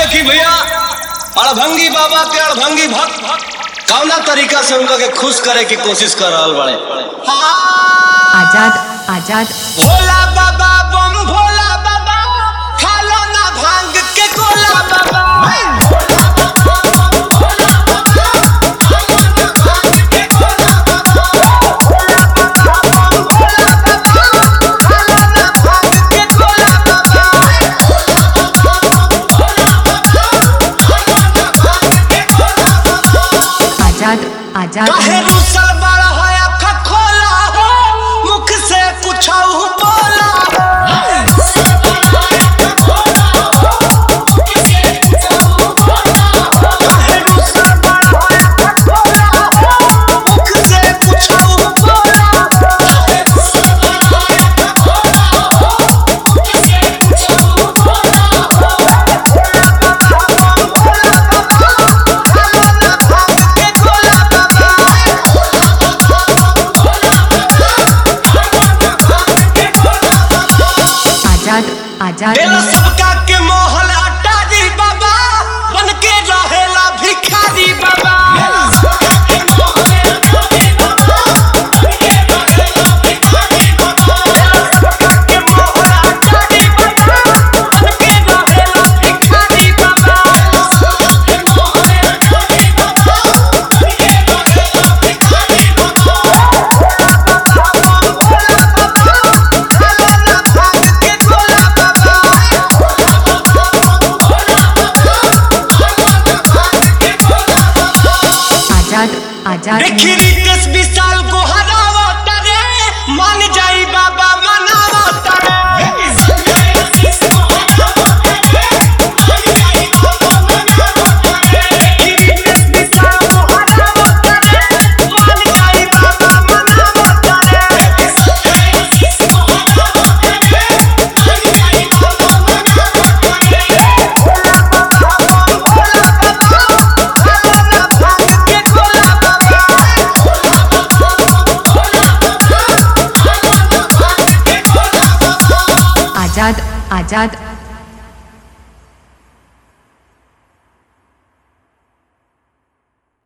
देखी भैया अड़भंगी बाबा के अड़भंगी भक्त कौना तरीका से उनका के खुश करे की कोशिश कर रहल बड़े आजाद आजाद भोला बाबा बम भोला बाबा खालो ना भांग के गोला बाबा आजाद आजाद काहे रुसल बड़ा है अखा खोला हो मुख से पूछाऊ बोला काहे रुसल बड़ा है अखा खोला हो मुख से पूछाऊ बोला के गोला बाबा आजाद आजाद बेला सबका के मोहल अटारी बाबा बन के रहेला भिखारी बाबा सबका के मोहल अटारी बाबा बन के रहेला भिखारी बाबा के गोला बाबा आजाद आजाद देखी रितेश विशाल को हरावा तारे मान जाई बाबा मनावा तारे देखी रितेश विशाल को हरावा तारे मान जाई बाबा मनावा तारे के गोला बाबा आजाद आजाद